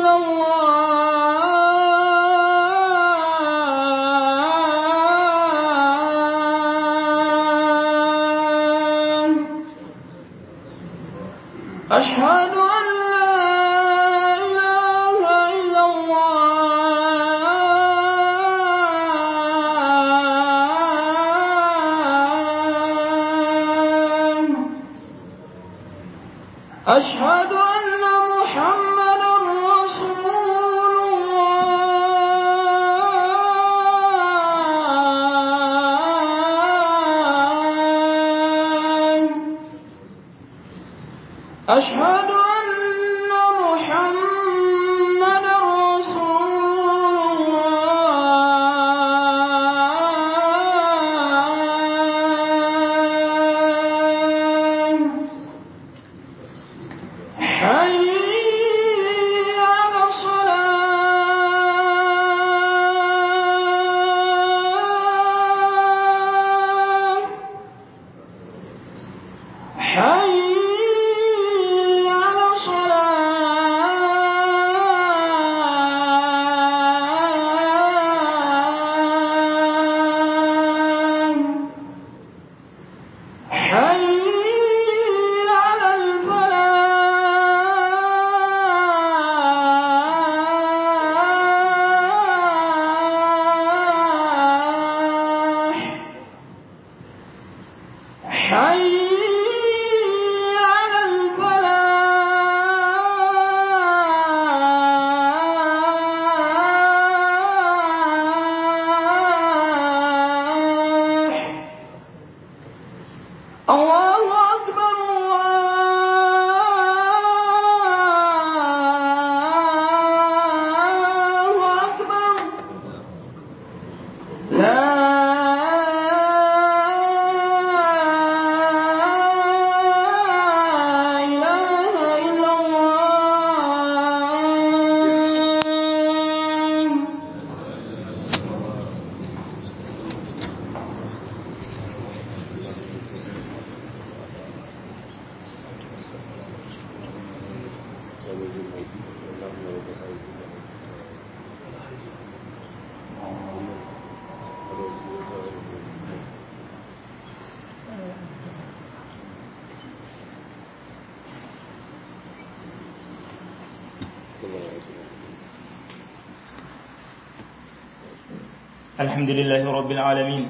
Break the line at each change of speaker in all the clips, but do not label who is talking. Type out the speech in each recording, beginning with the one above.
إلا الله أشهد أن لا إله إلا الله أشهد أن محمدا رسول الله أشهد أن محمدا رسول الله حي على الصلاة حي على الصلاة حي على الفلاح حي على الفلاح الله أكبر الله أكبر لا إله إلا الله
الحمد لله رب العالمين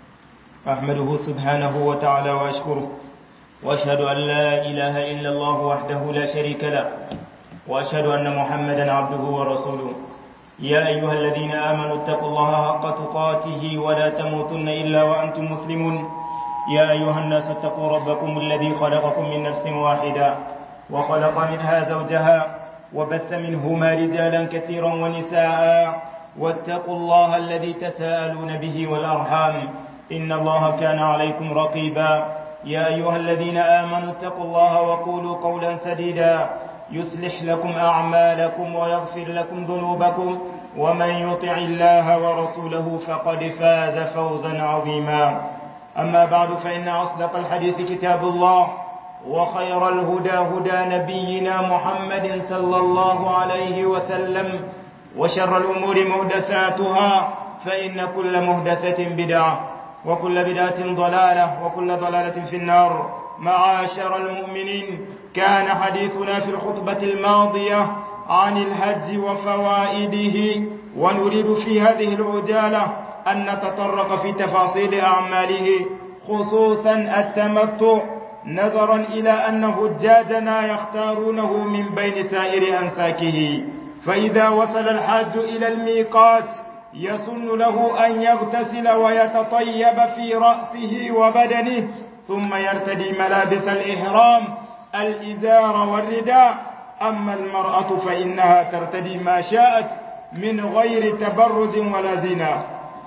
أحمده سبحانه وتعالى وأشكره وأشهد أن لا إله إلا الله وحده لا شريك له وأشهد أن محمدا عبده ورسوله يا أيها الذين آمنوا اتقوا الله حق تقاته ولا تموتن إلا وأنتم مسلمون يا أيها الناس اتقوا ربكم الذي خلقكم من نفس واحدة وخلق منها زوجها وبث منهما رجالا كثيرا ونساء واتقوا الله الذي تساءلون به والأرحام إن الله كان عليكم رقيبا يا أيها الذين آمنوا اتقوا الله وقولوا قولا سديدا يصلح لكم أعمالكم ويغفر لكم ذنوبكم ومن يطع الله ورسوله فقد فاز فوزا عظيما أما بعد فإن أصدق الحديث كتاب الله وخير الهدى هدى نبينا محمد صلى الله عليه وسلم وشر الأمور مهدساتها فإن كل مهدسة بدعة وكل بدعة ضلالة وكل ضلالة في النار معاشر المؤمنين كان حديثنا في الخطبة الماضية عن الحج وفوائده ونريد في هذه العجالة أن نتطرق في تفاصيل أعماله خصوصا التمتع نظرا إلى أن حجاجنا يختارونه من بين سائر أنساكه فإذا وصل الحاج إلى الميقات يسن له أن يغتسل ويتطيب في رأسه وبدنه ثم يرتدي ملابس الإحرام الإزار والرداء أما المرأة فإنها ترتدي ما شاءت من غير تبرج ولا زنا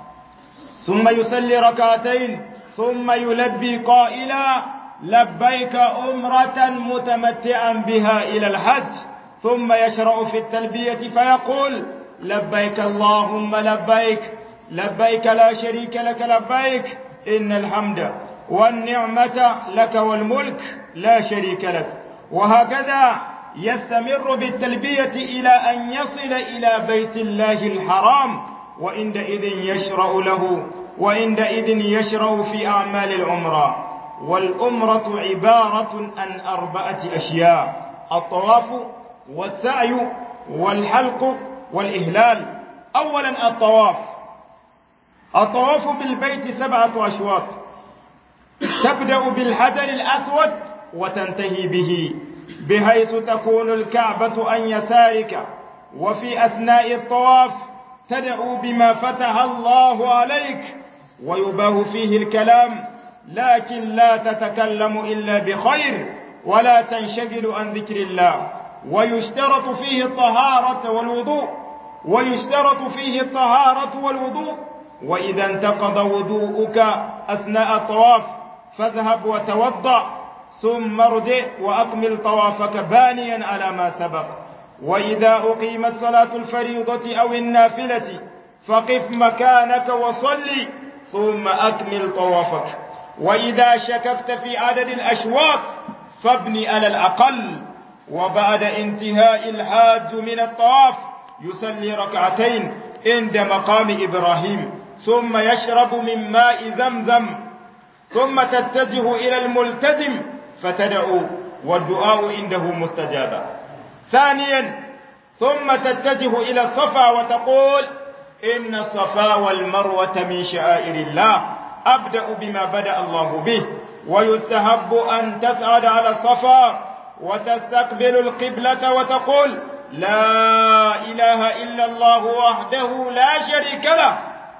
ثم يصلي ركعتين ثم يلبي قائلا لبيك أمرة متمتعا بها إلى الحج ثم يشرع في التلبية فيقول لبيك اللهم لبيك لبيك لا شريك لك لبيك إن الحمد والنعمة لك والملك لا شريك لك وهكذا يستمر بالتلبية إلى أن يصل إلى بيت الله الحرام وعندئذ يشرع له وعندئذ يشرع في أعمال العمرة والأمرة عبارة عن أربعة أشياء الطواف والسعي والحلق والإهلال أولا الطواف الطواف بالبيت سبعة أشواط تبدأ بالحجر الأسود وتنتهي به بحيث تكون الكعبة عن يسارك وفي أثناء الطواف تدعو بما فتح الله عليك ويباه فيه الكلام لكن لا تتكلم إلا بخير ولا تنشغل عن ذكر الله ويشترط فيه الطهارة والوضوء ويشترط فيه الطهارة والوضوء وإذا انتقض وضوءك أثناء الطواف فاذهب وتوضأ ثم ارجع وأكمل طوافك بانيا على ما سبق وإذا أقيمت صلاة الفريضة أو النافلة فقف مكانك وصلي ثم أكمل طوافك وإذا شككت في عدد الأشواط فابني على الأقل وبعد انتهاء الحاج من الطواف يصلي ركعتين عند مقام إبراهيم ثم يشرب من ماء زمزم ثم تتجه إلى الملتزم فتدعو والدعاء عنده مستجابا ثانيا ثم تتجه إلى الصفا وتقول إن الصفا والمروة من شعائر الله أبدأ بما بدأ الله به ويستحب أن تصعد على الصفا وتستقبل القبلة وتقول لا إله إلا الله وحده لا شريك له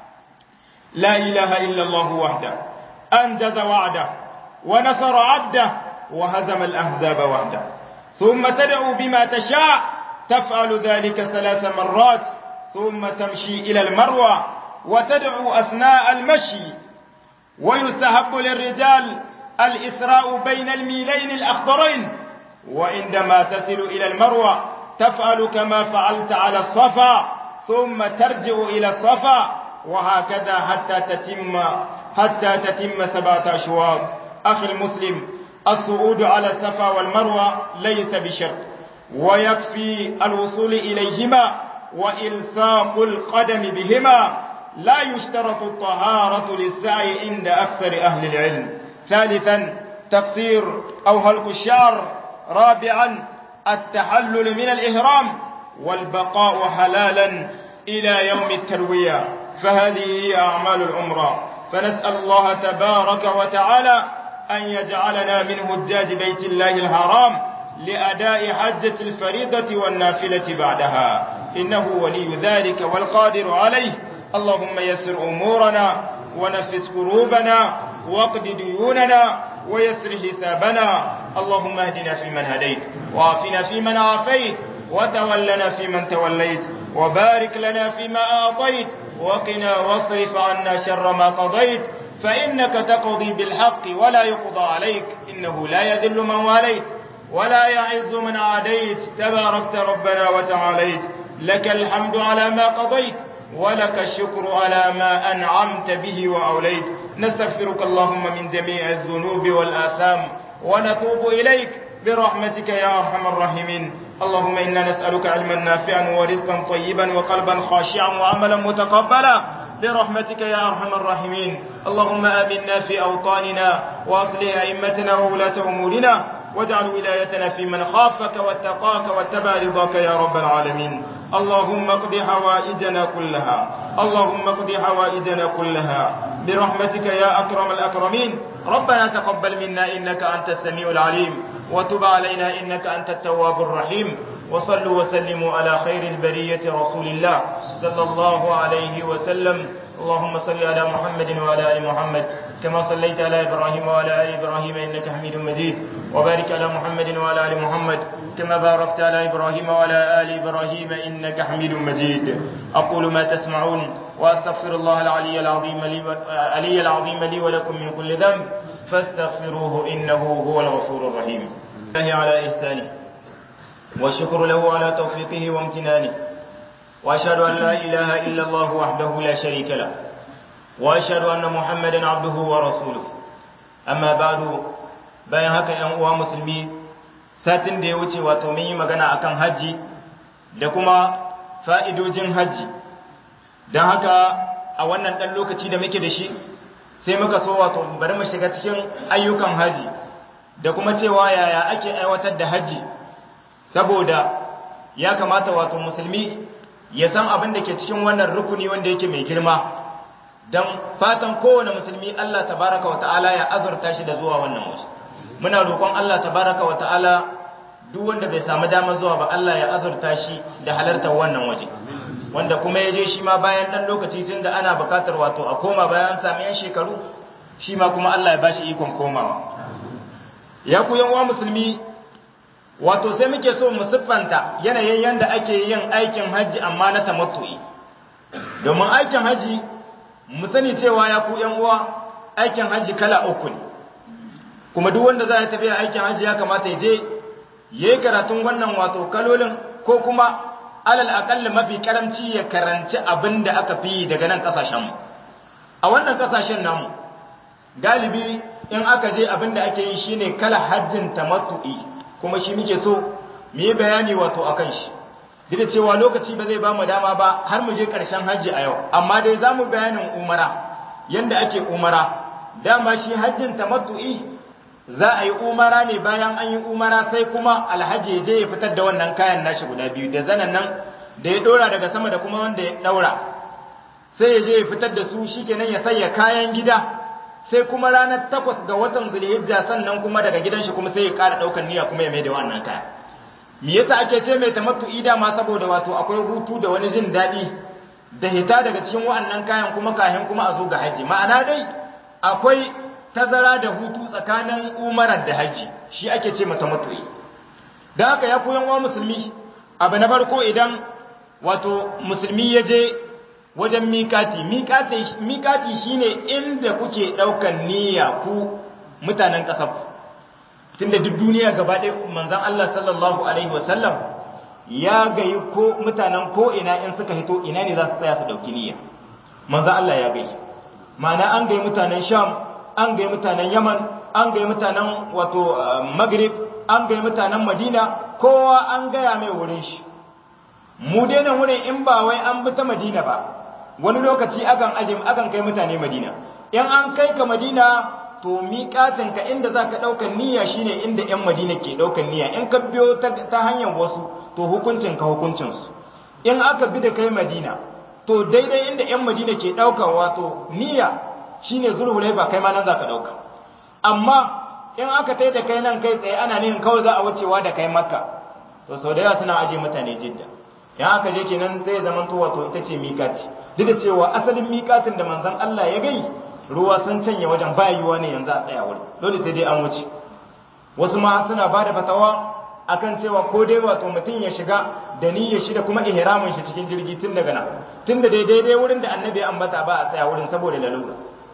لا إله إلا الله وحده أنجز وعده ونصر عبده وهزم الأحزاب وحده ثم تدعو بما تشاء تفعل ذلك ثلاث مرات ثم تمشي إلى المروة وتدعو أثناء المشي ويستحب للرجال الإسراء بين الميلين الأخضرين وعندما تصل إلى المروة تفعل كما فعلت على الصفا ثم ترجع إلى الصفا وهكذا حتى تتم حتى تتم سبعة أشواط أخي المسلم الصعود على الصفا والمروة ليس بشرط ويكفي الوصول إليهما وإلصاق القدم بهما لا يشترط الطهارة للسعي عند أكثر أهل العلم ثالثا تقصير أو هلك الشعر رابعا التحلل من الإهرام والبقاء حلالا إلى يوم التروية فهذه هي أعمال العمرة فنسأل الله تبارك وتعالى أن يجعلنا من هجاج بيت الله الحرام لأداء حجة الفريضة والنافلة بعدها إنه ولي ذلك والقادر عليه اللهم يسر أمورنا ونفس كروبنا واقض ديوننا ويسر حسابنا اللهم اهدنا فيمن هديت وعافنا فيمن عافيت وتولنا فيمن توليت وبارك لنا فيما أعطيت وقنا واصرف عنا شر ما قضيت فإنك تقضي بالحق ولا يقضى عليك إنه لا يذل من واليت ولا يعز من عاديت تباركت ربنا وتعاليت لك الحمد على ما قضيت ولك الشكر على ما أنعمت به وأوليت نستغفرك اللهم من جميع الذنوب والآثام ونتوب إليك برحمتك يا أرحم الراحمين اللهم إنا نسألك علما نافعا ورزقا طيبا وقلبا خاشعا وعملا متقبلا برحمتك يا أرحم الراحمين اللهم آمنا في أوطاننا وأصلح أئمتنا وولاة أمورنا واجعل ولايتنا في من خافك واتقاك واتبع رضاك يا رب العالمين اللهم اقض حوائجنا كلها اللهم اقض حوائجنا كلها برحمتك يا أكرم الأكرمين ربنا تقبل منا إنك أنت السميع العليم وتب علينا إنك أنت التواب الرحيم وصلوا وسلموا على خير البرية رسول الله صلى الله عليه وسلم اللهم صل على محمد وعلى ال محمد كما صليت على ابراهيم وعلى ال ابراهيم انك حميد مجيد وبارك على محمد وعلى ال محمد كما باركت على ابراهيم وعلى ال ابراهيم انك حميد مجيد اقول ما تسمعون واستغفر الله العلي العظيم لي العلي العظيم لي ولكم من كل ذنب فاستغفروه انه هو الغفور الرحيم الله على احسانه والشكر له على توفيقه وامتنانه واشهد ان لا اله الا الله وحده لا شريك له واشهد ان محمدا عبده ورسوله اما بعد bayan haka yan uwa musulmi satin da ya wuce wato mun yi magana akan hajji da kuma fa'idojin hajji don haka a wannan ɗan lokaci da muke da shi sai muka so wato bari mu shiga cikin ayyukan hajji da kuma cewa yaya ake aiwatar da hajji saboda ya kamata wato musulmi ya san abin da ke cikin wannan rukuni wanda yake mai girma don fatan kowane musulmi Allah tabaraka wa ta'ala ya azurta shi da zuwa wannan waje muna roƙon Allah tabaraka wa ta'ala duk wanda bai samu damar zuwa ba Allah ya azurta shi da halartar wannan waje wanda kuma ya je shi ma bayan dan lokaci tun da ana buƙatar wato a koma bayan sami yan shekaru shi ma kuma Allah ya bashi ikon komawa ya ku yan musulmi wato sai muke so mu siffanta yanayin yanda ake yin aikin hajji amma na tamattu'i domin aikin hajji mu sani cewa ya ku yan uwa aikin hajji kala uku ne kuma duk wanda za ya tafi aikin hajji ya kamata ya je yayi karatun wannan wato kalolin ko kuma alal aqall mafi karamci ya karanci abin da aka fi daga nan kasashen mu a wannan kasashen namu galibi in aka je abin da ake yi shine kala hajjin tamattu'i kuma shi muke so mu yi bayani wato akan shi duk da cewa lokaci ba zai ba mu dama ba har mu je ƙarshen hajji a yau amma dai za mu bayanin umara yanda ake umara dama shi hajjin tamattu'i za a yi umara ne bayan an yi umara sai kuma alhaji ya je ya fitar da wannan kayan nashi guda biyu da zanen nan da ya dora daga sama da kuma wanda ya daura sai ya je ya fitar da su shikenan ya sanya kayan gida sai kuma ranar takwas ga watan zulhijja sannan kuma daga gidan shi kuma sai ya ƙara ɗaukar niyya kuma ya mai da wannan kaya me yasa ake ce mai tamattu'i dama saboda wato akwai hutu da wani jin daɗi da hita daga cikin wa'annan kayan kuma kahin kuma a zo ga haji ma'ana dai akwai tazara da hutu tsakanin umarar da haji shi ake ce mata mutu'i da haka ya koyan wa musulmi abu na farko idan wato musulmi ya je wajen mikati mikati shine inda kuke ɗaukan niyya ku mutanen ƙasar tunda duk duniya gaba ɗaya manzon Allah sallallahu alaihi wasallam ya gayi ko mutanen ko ina in suka hito ina ne za su tsaya su ɗauki niyya manzon Allah ya gayi ma'ana an gayi mutanen Sham an gayi mutanen Yaman an gayi mutanen wato Maghrib an gayi mutanen Madina kowa an gaya mai wurin shi mu dai nan wurin in ba wai an bi ta Madina ba wani lokaci akan aje akan kai mutane Madina in an kai ka Madina to miƙatin ka inda zaka ɗaukar niyya shine inda ƴan Madina ke ɗaukar niyya in ka biyo ta, ta hanyar wasu to hukuncin ka hukuncin su in aka bi da kai Madina to daidai inda ƴan Madina ke ɗaukar wato niyya shine zulhulaifa kai ma nan zaka ɗauka amma in aka tai da kai nan kai tsaye ana nihin kawai za a wucewa da kai Makka to sau da yawa suna aje mutane Jidda in aka je kenan zai zama to wato ita ce miƙati duk da cewa asalin miƙatin da manzon Allah ya gai ruwa sun canye wajen bayuwa ne yanzu a tsaya wurin dole sai dai an wuce wasu ma suna ba da fatawa akan cewa ko dai wato mutum ya shiga da niyyar shi da kuma ihramin shi cikin jirgi tun daga nan tun da daidai wurin da annabi ya ambata ba a tsaya wurin saboda lalura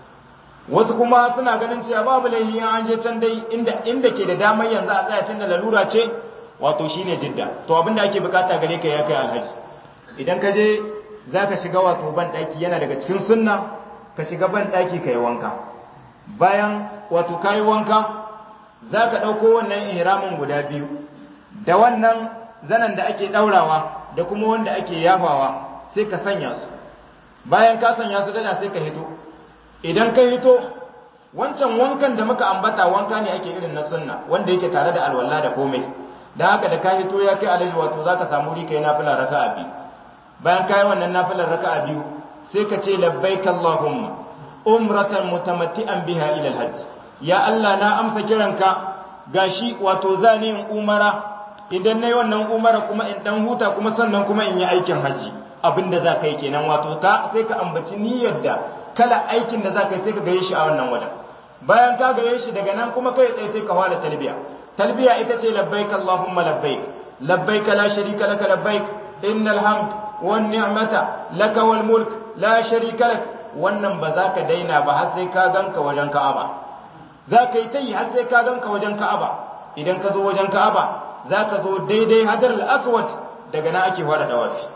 wasu kuma suna ganin cewa babu laifi an je can dai inda inda ke da damar yanzu a tsaya tun da lalura ce wato shine jidda to abinda ake bukata gare ka ya kai alhaji idan ka je zaka shiga wato ban daki yana daga cikin sunna ka shiga ban daki kai wanka bayan wato kai wanka zaka dauko wannan ihramin guda biyu da wannan zanan da ake daurawa da kuma wanda ake yafawa sai ka sanya su bayan ka sanya su dana sai ka hito idan ka hito wancan wankan da muka ambata wanka ne ake irin na sunna wanda yake tare da alwala da komai dan haka da ka hito ya kai alaji wato zaka samu wuri kai nafila raka'a biyu bayan kai wannan nafilar raka'a biyu sai ka ce labbaik allahumma umratan mutamatti'an biha ila alhajj ya Allah na amsa kiranka gashi wato zani yin umara idan nayi wannan umara kuma in dan huta kuma sannan kuma in yi aikin haji abinda za ka yi kenan wato ka sai ka ambaci niyyar da kala aikin da za ka yi sai ka gaye shi a wannan wajen bayan ka gaye shi daga nan kuma kai tsaye sai ka fara talbiya talbiya ita ce labbaik allahumma labbaik labbaik la sharika laka labbaik innal hamd wan ni'mata laka wal mulk la sharika lak wannan ba za ka daina ba har sai ka ganka wajen ka'aba za ka yi tayi har sai ka ganka wajen ka'aba idan ka zo wajen ka'aba za ka zo daidai hadar al-aswad daga nan ake fara dawafi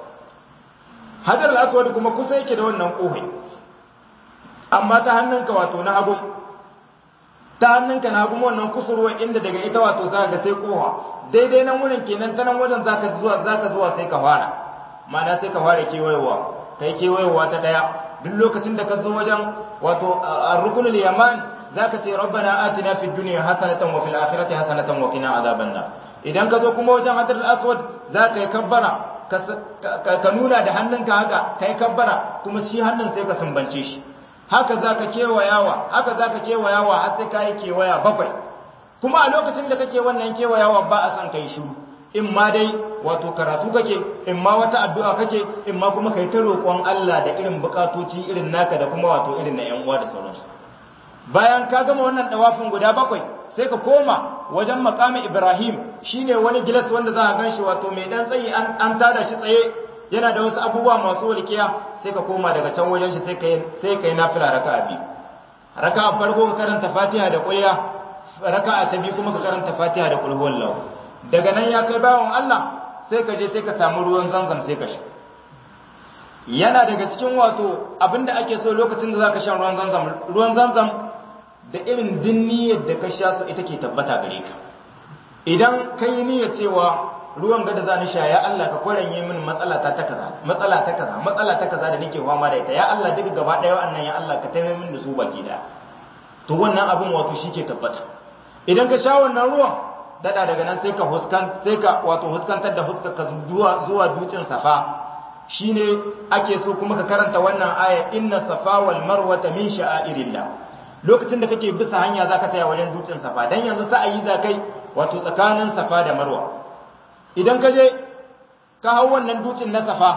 hadar al-aswad kuma kusa yake da wannan kohai amma ta hannunka wato na hagu ta hannunka na kuma wannan kusurwa inda daga ita wato za ga sai kowa daidai nan wurin kenan ta nan wajen zaka zuwa zaka zuwa sai ka fara ma'ana sai ka fara kewayewa kai kewayewa ta daya duk lokacin da ka zo wajen wato ar-rukunul yaman zaka ce rabbana atina fid dunya hasanatan wa fil akhirati hasanatan wa qina azaban nar idan ka zo kuma wajen hadarul aswad zaka yi kabbara ka nuna da hannunka haka kai kabbara kuma shi hannun sai ka sumbance shi haka za ka kewayawa haka za ka kewayawa har sai ka yi kewaya bakwai kuma a lokacin da kake wannan kewayawa ba a son kai shiru in ma dai wato karatu kake in ma wata addu'a kake in ma kuma kai ta roƙon Allah da irin bukatoci irin naka da kuma wato irin na ƴan uwa da sauransu bayan ka gama wannan dawafin guda bakwai sai ka koma wajen makamin Ibrahim shine wani gilas wanda za ka ganshi wato mai dan tsayi an tada shi tsaye yana da wasu abubuwa masu walƙiya sai ka koma daga can wajen shi sai kai sai kai nafila raka'a biyu raka'a farko ka karanta Fatiha da kulliya raka'a ta biyu kuma ka karanta Fatiha da kul huwallahu daga nan ya kai bawon Allah sai ka je sai ka samu ruwan zanzam sai ka sha yana daga cikin wato abinda ake so lokacin da zaka sha ruwan zanzam ruwan zanzam da irin din niyyar da ka sha ita ke tabbata gare ka idan kai niyyar cewa ruwan gada za ni sha ya Allah ka kwaranye min matsala ta ta kaza matsala ta kaza matsala ta kaza da nake fama da ita ya Allah duk gaba daya wannan ya Allah ka taimake min da su baki daya to wannan abin wato ke tabbata idan ka sha wannan ruwan dada daga nan sai ka huskan sai ka wato huskantar da fuskar ka zuwa zuwa dutsen safa shine ake so kuma ka karanta wannan aya inna safa wal marwata min sha'airillah lokacin da kake bisa hanya zaka taya wajen dutsen safa dan yanzu sa'ayi zakai wato tsakanin safa da marwa idan ka je ka hau wannan dutsen na safa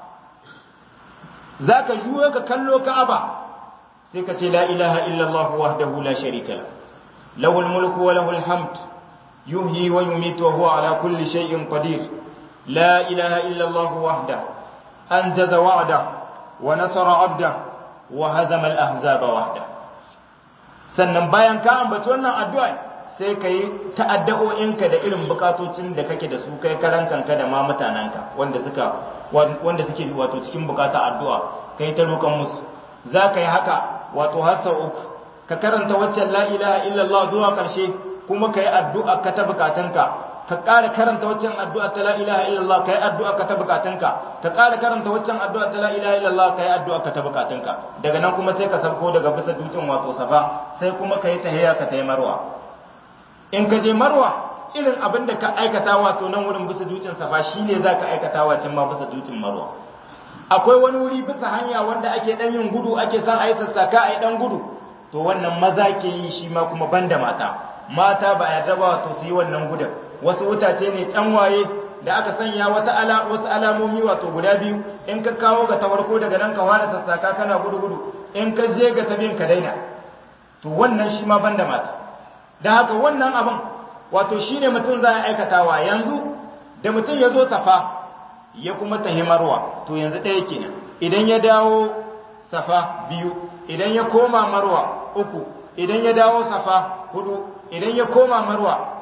za ka juyo ka kallo ka'aba sai ka ce la ilaha illallah wahdahu la sharika la lahul mulku wa lahul hamd yuhyi wa yumitu wa huwa ala kulli shay'in qadir la ilaha illallah wahda anjaza wa'da wa nasara 'abda wa hazama al-ahzaba wahda sannan bayan ka ambaci wannan addu'a sai ka yi ta'adda'o'inka da irin bukatocin da kake da su kai karan kanka da ma mutanenka wanda suka wanda suke wato cikin bukata addu'a kai ta roƙon musu za ka yi haka wato har sau uku ka karanta waccan la ilaha illallah zuwa ƙarshe kuma ka yi addu'a ka ta bukatunka ka ƙara karanta waccan addu'a ta la ilaha illallah ka yi addu'a ka ta bukatunka ka ƙara karanta waccan addu'a ta la ilaha illallah ka yi addu'a ka ta bukatunka daga nan kuma sai ka sauko daga bisa dutsen wato safa sai kuma ka yi tahiyya ka ta marwa in ka je marwa irin abin da ka aikata wato nan wurin bisa dutsen safa shine za ka aikata wa can ma bisa dutsen marwa akwai wani wuri bisa hanya wanda ake dan yin gudu ake son a yi sassaka a yi dan gudu to wannan maza ke yi shi ma kuma banda mata mata ba yarda ba wato su yi wannan gudun wasu wutace ne waye da aka sanya wata ala wasu alamomi wato guda biyu in ka kawo ga ta farko daga nan ka fara sassaka kana gudu gudu in ka je ga ta ka daina to wannan shi ma banda mata da haka wannan abin wato shine mutum za a aikatawa yanzu da mutum ya zo safa ya kuma tahimarwa to yanzu ɗaya kenan idan ya dawo safa biyu idan ya koma marwa uku idan ya dawo safa hudu idan ya koma marwa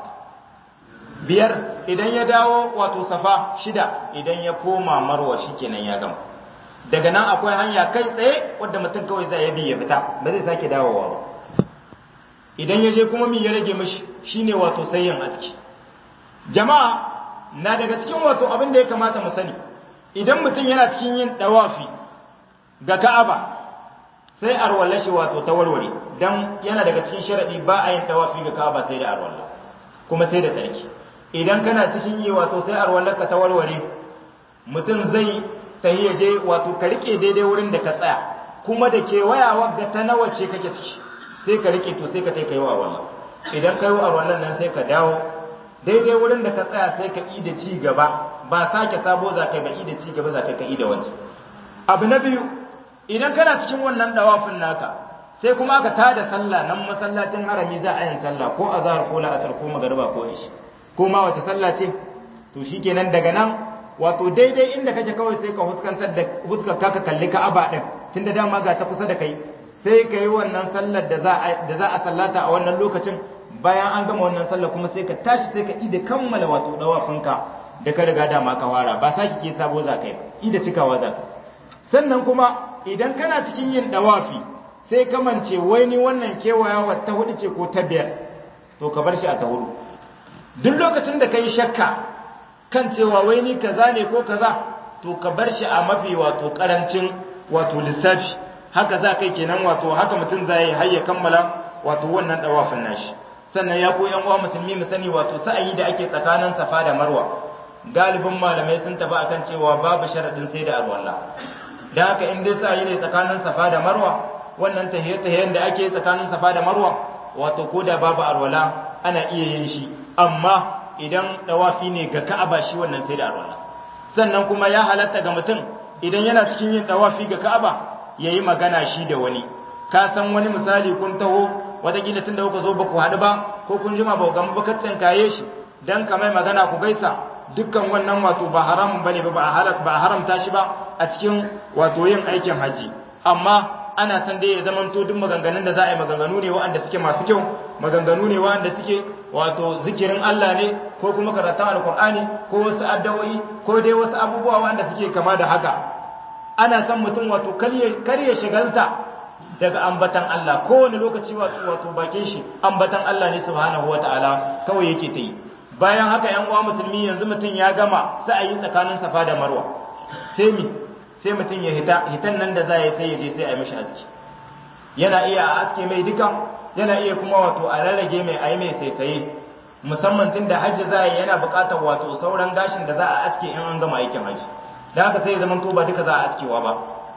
biyar idan ya dawo wato safa shida idan ya koma marwa shikenan ya gama daga nan akwai hanya kai tsaye wadda mutum kawai zai bi ya fita ba zai sake dawowa ba idan ya je kuma mi ya rage mishi shine wato sayyin aski jama'a na daga cikin wato abin da ya kamata mu sani idan mutum yana cikin yin dawafi ga Ka'aba sai arwalla shi wato ta warware dan yana daga cikin sharadi ba a yin dawafi ga Ka'aba sai da arwalla kuma sai da tsarki idan kana cikin yi wato sai arwallar ka ta warware mutum zai sai ya je wato ka rike daidai wurin da ka tsaya kuma da kewayawa ga ta nawa ce kake ciki sai ka rike to sai ka kai wa wannan idan kai wa wannan nan sai ka dawo daidai wurin da ka tsaya sai ka yi da ci gaba ba sake sabo za ka ba yi da ci gaba za ka yi da wancan abu na biyu idan kana cikin wannan dawafin naka sai kuma aka tada sallah nan masallacin harami za a yin sallah ko azhar ko la'asar ko magariba ko ishi ko ma wace sallah ce to shikenan daga nan wato daidai inda kake kawai sai ka huskantar da huskar ka kalli ka'aba din tunda dama ga ta kusa da kai sai ka yi wannan sallar da za a da za a sallata a wannan lokacin bayan an gama wannan sallar kuma sai ka tashi sai ka ida kammala wato dawafinka da ka riga dama ka fara ba saki ke sabo za ka yi ida cikawa za ka sannan kuma idan kana cikin yin dawafi sai kamance wai ni wannan kewayawa ta hudu ce ko ta biyar to ka bar shi a ta hudu duk lokacin da kai shakka kan cewa wai ni kaza ne ko kaza to ka bar shi a mafi wato karancin wato lissafi haka za kai kenan wato haka mutum za yi har ya kammala wato wannan dawafin nashi sannan ya koyi yan uwa musulmi mu sani wato sa'ayi da ake tsakanin safa da marwa galibin malamai sun tafi akan cewa babu sharadin sai da alwala dan haka in dai sa'ayi ne tsakanin safa da marwa wannan tahiyyar da ake tsakanin safa da marwa wato ko da babu alwala ana iya yin shi amma idan dawafi ne ga ka'aba shi wannan sai da alwala sannan kuma ya halatta ga mutum idan yana cikin yin dawafi ga ka'aba yayi magana shi da wani ka san wani misali kun taho wataƙila tun da kuka zo ba ku haɗu ba ko kun jima ba ku gama ba ka tsinkaye shi dan ka mai magana ku gaisa dukkan wannan wato ba haramun bane ba ba haramta shi ba a cikin wato yin aikin haji amma ana san dai ya zamanto duk maganganun da za a yi maganganu ne waɗanda suke masu kyau maganganu ne waɗanda suke wato zikirin Allah ne ko kuma karatun alkur'ani ko wasu addu'o'i ko dai wasu abubuwa waɗanda suke kama da haka ana san mutum wato kar ya shigalta daga ambatan Allah kowane lokaci wato wato bakin shi ambatan Allah ne subhanahu wataala kawai yake ta yi bayan haka yan uwa musulmi yanzu mutum ya gama sa'ayi tsakanin safa da marwa sai mi sai mutum ya hita hitan nan da za ya sai ya je sai a yi mishi aski yana iya a aske mai duka yana iya kuma wato a rarrage mai ayi mai saisaye musamman tun da hajji za yi yana buƙatar wato sauran gashin da za a aske in an gama aikin hajji da haka sai ya zama to ba duka za a askewa ba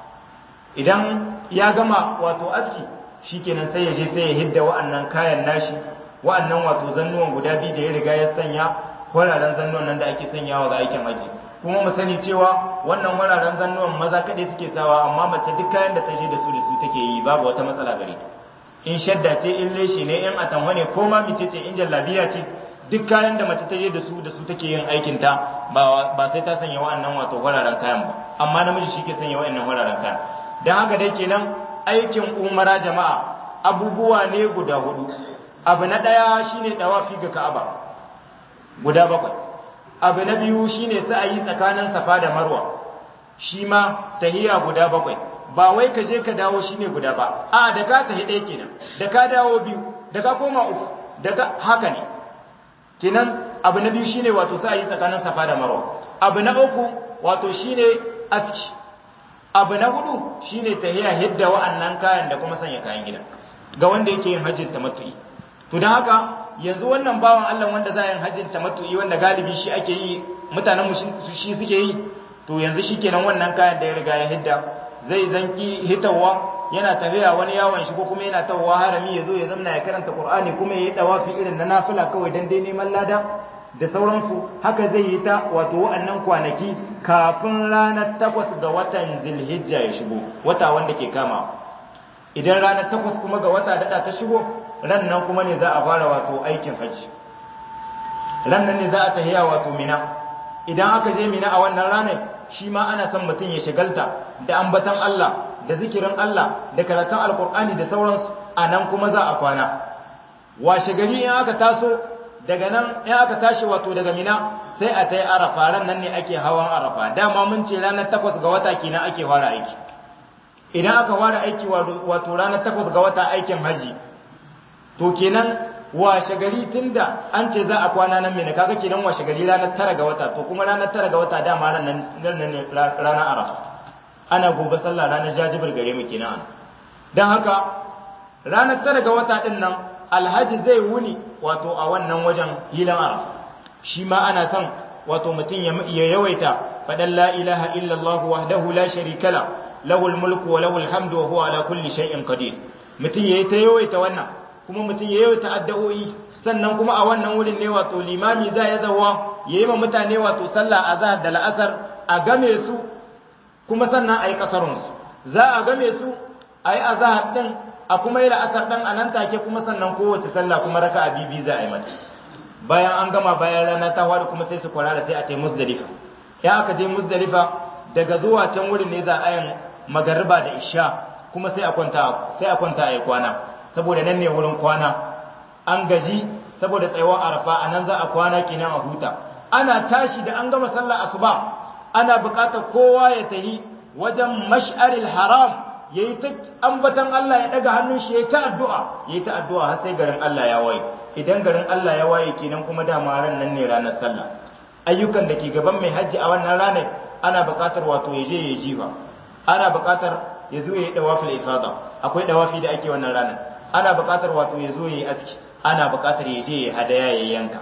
idan ya gama wato aski shikenan sai ya je sai ya hidda wa'annan kayan nashi wa'annan wato zannuwan guda biyu da ya riga ya sanya kwararen zannuwan nan da ake sanyawa ga aikin hajji kuma mu sani cewa wannan wuraren zannuwan maza kaɗai suke sawa amma mace duk kayan da ta je da su da su take yi babu wata matsala gare ta in shadda ce in leshi ne in atamwa ne ko ma mice ce in jallabiya ce duk kayan da mace ta je da su da su take yin aikin ta ba ba sai ta sanya wa'annan wato wuraren kayan ba amma namiji shi ke sanya wa'annan wuraren kayan dan haka dai kenan aikin umara jama'a abubuwa ne guda hudu abu na ɗaya shine dawafi ga Ka'aba guda bakwai abu na biyu shine sa'ayi tsakanin safa da marwa shi ma tahiya guda bakwai ba wai ka je ka dawo shine guda ba a da ka tahi ɗaya kenan da ka dawo biyu da ka koma uku da ka haka ne kenan abu na biyu shine wato sa'ayi tsakanin safa da marwa abu na uku wato shine aski abu na hudu shine tahiya hidda wa'annan kayan da kuma sanya kayan gida ga wanda yake yin hajjin tamattu'i to don haka yanzu wannan bawan Allah wanda za yin hajjin tamattu'i wanda galibi shi ake yi mutanen mu shi suke yi to yanzu shikenan wannan kayan da ya riga ya hidda zai zanki hitawa yana tafiya wani yawon shi ko kuma yana tawowa harami ya zo ya zamna ya karanta Qur'ani kuma ya yi dawafi irin na nafila kawai dan dai neman lada da sauransu haka zai yi ta wato wa'annan kwanaki kafin ranar takwas ga watan Zulhijja ya shigo wata wanda ke kama idan ranar takwas kuma ga wata daɗa ta shigo ran nan kuma ne za a fara wato aikin hajji ran nan ne za a tahiya wato mina idan aka je mina a wannan ranar shi ma ana son mutum ya shigalta da ambatan Allah da zikirin Allah da karatun alkur'ani da sauransu a nan kuma za a kwana washe gari in aka taso daga nan in aka tashi wato daga mina sai a tai arafa ran nan ne ake hawan arafa dama mun ce ranar takwas ga wata kenan ake fara aiki idan aka fara aiki wato ranar takwas ga wata aikin haji to kenan washe gari tunda an ce za a kwana nan mene kaga kenan washe gari ranar tara ga wata to kuma ranar tara ga wata dama ranar nan ne ranar arafa ana gobe sallah ranar jajibir gare mu kenan dan haka ranar tara ga wata din nan alhaji zai wuni wato a wannan wajen hilan arafa shi ma ana son wato mutum ya yawaita faɗan la ilaha illallah wahdahu la sharika la lahul mulku wa lahul hamdu wa huwa ala kulli shay'in qadir mutum yayi ta yawaita wannan kuma mutum ya yawaita addu'o'i sannan kuma a wannan wurin ne wato limami za ya zawa yayi ma mutane wato sallah azhar da la'asar a game su kuma sannan ayi kasarun su za a game su ayi azhar din a kuma yi la'asar din a nan take kuma sannan kowace sallah kuma raka'a bibi za a yi mata bayan an gama bayan rana ta wada kuma sai su kwarara sai a tai muzdalifa ya aka je muzdalifa daga zuwa can wurin ne za a yin magariba da isha kuma sai a kwanta sai a kwanta a yi kwana saboda nan ne wurin kwana an gaji saboda tsayuwar arafa a nan za a kwana kenan a huta ana tashi da an gama sallar asuba ana buƙatar kowa ya tafi wajen mash'aril haram yayi ta ambatan Allah ya daga hannun shi yayi ta addu'a yayi ta addu'a har sai garin Allah ya waye idan garin Allah ya waye kenan kuma dama ran nan ne ranar sallah ayyukan da ke gaban mai hajji a wannan ranar ana buƙatar wato ya je ya jifa ana buƙatar ya zo ya yi dawafil ifada akwai dawafi da ake wannan ranar ana buƙatar wato ya zo ya yi aski ana buƙatar ya je ya hadaya ya yanka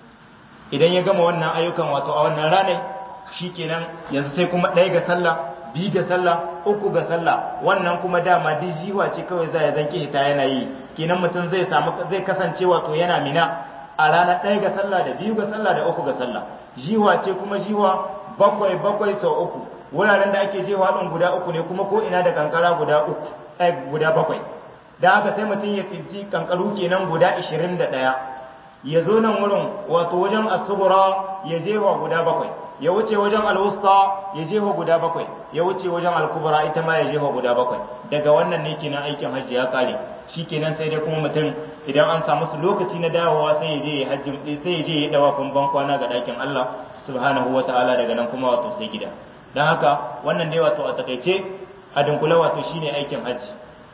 idan ya gama wannan ayyukan wato a wannan ranar shikenan yanzu sai kuma ɗaya ga sallah biyu ga sallah uku ga sallah wannan kuma dama duk jiwa ce kawai za ya zanki hita yana yi kenan mutum zai samu zai kasance wato yana mina a ranar ɗaya ga sallah da biyu ga sallah da uku ga sallah jiwa ce kuma jiwa bakwai bakwai sau uku wuraren da ake jewa ɗin guda uku ne kuma ko ina da kankara guda uku eh guda bakwai da haka sai mutum ya tsinci kankaru kenan guda ishirin da ɗaya ya zo nan wurin wato wajen asubura ya jewa guda bakwai ya wuce wajen alwusta ya jefa guda bakwai ya wuce wajen alkubra ita ma ya jefa guda bakwai daga wannan ne kenan aikin hajji ya kare kenan sai dai kuma mutum idan an samu su lokaci na dawowa sai ya je ya hajji sai ya je ya dawa ban kwana ga dakin Allah subhanahu wataala daga nan kuma wato sai gida dan haka wannan dai wato a takaice a dunkule wato shine aikin hajji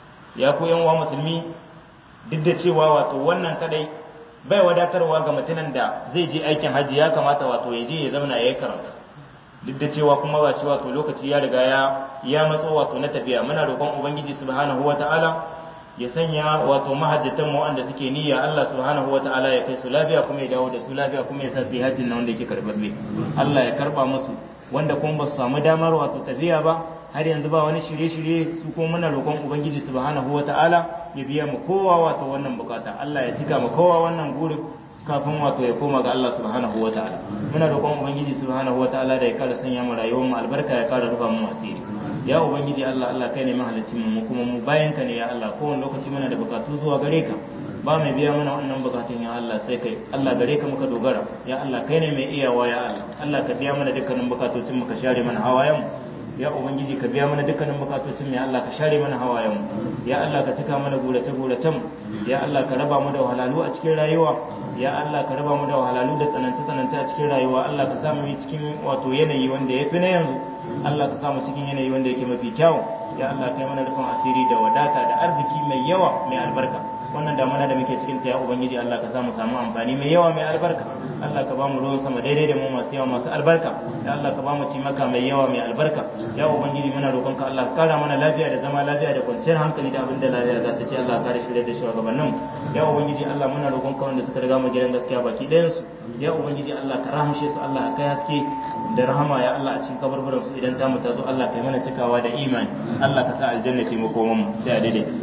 ya ku yan uwa musulmi duk da cewa wato wannan kadai bai wadatarwa ga mutumin da zai je aikin hajji ya kamata wato ya je ya zauna ya yi karatu duk da cewa kuma ba shi wato lokaci ya riga ya ya matso wato na tafiya muna roƙon ubangiji subhanahu wata'ala ya sanya wato mahajjatan mu wanda suke niyya Allah subhanahu wata'ala ya kai su lafiya kuma ya dawo da su lafiya kuma ya sa su hajjin nan wanda yake karɓaɓɓe Allah ya karɓa musu wanda kuma ba su samu damar wato tafiya ba har yanzu ba wani shirye-shirye su kuma muna roƙon ubangiji subhanahu wata'ala ya biya mu kowa wato wannan bukata Allah ya cika mu kowa wannan guri kafin wato ya koma ga Allah subhanahu wata'ala muna roƙon ubangiji subhanahu wata'ala da ya kara sanya mu rayuwar mu albarka ya kara rufa mu asiri ya ubangiji Allah Allah kai ne mahalicin mu kuma mu bayan ka ne ya Allah kowane lokaci muna da bukatu zuwa gare ka ba mai biya mana wannan bukatun ya Allah sai kai Allah gare ka muka dogara ya Allah kai ne mai iyawa ya Allah Allah ka biya mana dukkanin bukatocin mu ka share mana hawayen mu ya ubangiji ka biya mana dukkanin bukatocin mu ya Allah ka share mana hawayen mu ya Allah ka cika mana gurace guracen ya Allah ka raba mu da wahalalu a cikin rayuwa ya Allah ka raba mu da wahalalu da tsananta tsananta a cikin rayuwa Allah ka samu mu cikin wato yanayi wanda ya fi na yanzu Allah ka samu cikin yanayi wanda yake mafi kyau ya Allah kai mana rufin asiri da wadata da arziki mai yawa mai albarka wannan damana da muke cikin ta ya ubangiji Allah ka samu samu amfani mai yawa mai albarka Allah ka ba mu ruwan sama daidai da mu masu yawa masu albarka ya Allah ka ba mu cimaka mai yawa mai albarka ya ubangiji muna roƙon ka Allah ka kara mana lafiya da zama lafiya da kwanciyar hankali da abin da lafiya za ta ce Allah ka kare shirye da shugabannin ya ubangiji Allah muna roƙon ka wanda suka riga mu gidan gaskiya baki ɗayan su ya ubangiji Allah ka rahamshe su Allah ka kai haske da rahama ya Allah a cikin kabarbaran su idan ta mu ta zo Allah kai mana cikawa da imani Allah ka sa aljanna ce mu koman mu sai a daidai